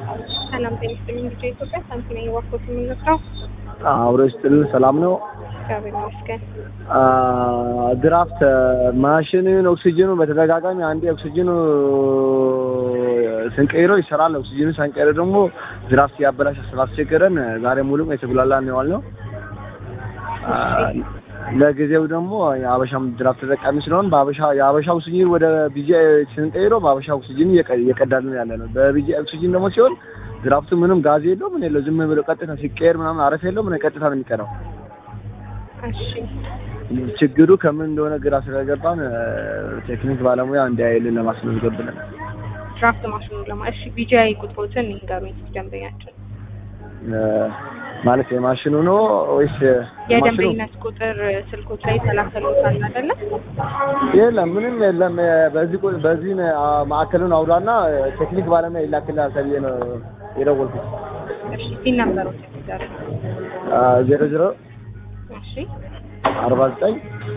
ሰላም ጤና ይስጥልኝ። ልጅ ኢትዮጵያ ሳንቲ ነኝ። ወቅቶት የምንመስለው አብሮ ይስጥልን። ሰላም ነው። እግዚአብሔር ይመስገን። ድራፍት ማሽንን ኦክሲጅኑ በተደጋጋሚ አንዴ ኦክሲጅኑ ስንቀይረው ይሰራል። ኦክሲጅኑ ሳንቀይረው ደግሞ ድራፍት ያበላሽ ስላስቸገረን ዛሬ ሙሉም የተጉላላ ነው የዋልነው። ለጊዜው ደግሞ የአበሻም ድራፍት ተጠቃሚ ስለሆን በአበሻ የአበሻ ኦክሲጅን ወደ ቢጂ ስንቀይረው በአበሻ ኦክሲጅን እየቀዳልን ያለ ነው። በቢጂ ኦክሲጅን ደግሞ ሲሆን ድራፍቱ ምንም ጋዝ የለው ምን የለው ዝም ብሎ ቀጥታ ሲቀየር ምናምን አረፍ የለው ምን ቀጥታ ነው የሚቀረው። እሺ ችግሩ ከምን እንደሆነ ግራ ስለገባን ቴክኒክ ባለሙያ እንዲያይልን ለማስመዝገብ ብለን ድራፍት ማሽኑ ለማ እሺ ቢጂአይ ቁጥሮትን ይንገሩኝ ደንበኛችን ማለት የማሽኑ ነው ወይስ የደንበኝነት ቁጥር ስልኮች ላይ ተላከሉታል አይደለ? የለም ምንም የለም። በዚህ ቁ- በዚህ ማዕከሉን አውዷና ቴክኒክ ባለሙያ ይላክልሃል ተብዬ ነው የደወልኩት። እሺ ሲን ነበሮች ይዛሩ ዜሮ ዜሮ እሺ አርባ ዘጠኝ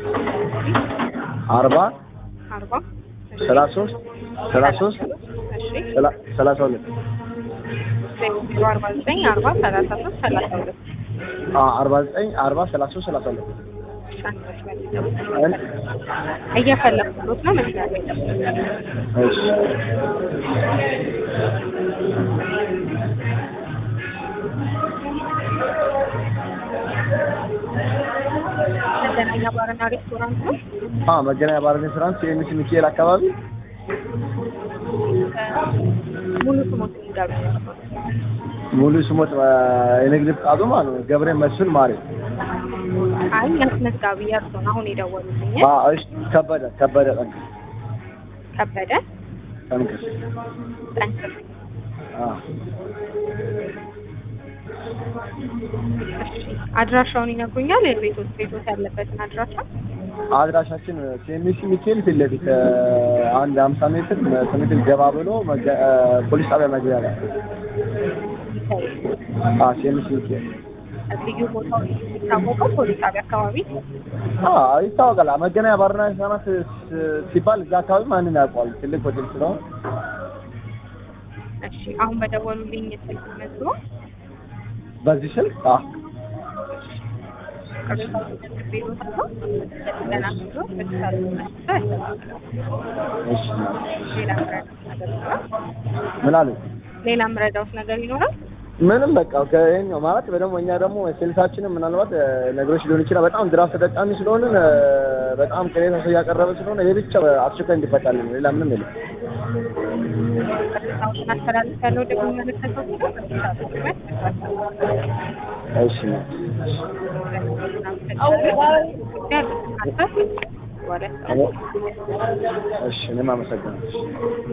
አርባ አርባ እሺ ሰላሳ ሶስት ሰላሳ ሶስት እሺ ሰላ- ሰላሳ ሁለት ዜሮ አርባ ዘጠኝ አርባ ሰላሳ ሶስት ሰላሳ ሁለት አርባ ዘጠኝ አርባ ሰላሳ ሶስት ሰላሳ ሁለት አንድ መስመር ይጠብቁ። እየፈለኩት ነው መስመር ላይ ይጠብቁ። እሺ መገናኛ ባርና ሬስቶራንት ነው። አ መገናኛ ባር ሬስቶራንት የኤምሲ ሚካኤል አካባቢ ሙሉ ስሞት ይንገሩኝ። ሙሉ ስሞት የንግድ ፍቃዱ ማለት ነው ገብሬ መስፍን ማሪ አይ አስመዝጋቢ የእርሶን አሁን የደወሉልኝ አ እሺ ከበደ ከበደ ጠንክ ከበደ ጠንክ ጠንክር። አ እሺ አድራሻውን ይነግሩኛል? የቤቶት ቤቶት ያለበትን አድራሻ አድራሻችን ሲኤምሲ ሚካኤል ፊት ለፊት አንድ ሀምሳ ሜትር መቶ ሜትር ገባ ብሎ መገ- ፖሊስ ጣቢያ መግቢያ ላይ አ ሲኤምሲ ሚካኤል ልዩ ቦታው የሚታወቀው ፖሊስ ጣቢያ አካባቢ አ ይታወቃል። መገናኛ ባርና ሬስቶራንት ስ- ሲባል እዛ አካባቢ ማንም ያውቀዋል። ትልቅ ሆቴል ስለሆነ እሺ አሁን በደወሉልኝ ስልክ መዝግቦ በዚህ ስልክ አ እሺ ምን አሉ? ሌላ ምረዳውስ ነገር ይኖራል? ምንም በቃ ከይሄኛው ማለት በደግሞ እኛ ደግሞ ስልሳችንም ምናልባት እ፣ ነገሮች ሊሆን ይችላል። በጣም ድራፍት ተጠቃሚ ስለሆነ በጣም ቅሬታ ሰው እያቀረበ ስለሆነ ይሄ ብቻ አስቸኳይ እንዲፈታልን ነው። ሌላ ምንም የለም። ቅሬታዎችን አስተላልፍ ያለው ደግሞ መለከተው እሺ እሺ እኔም አመሰግናለሁ።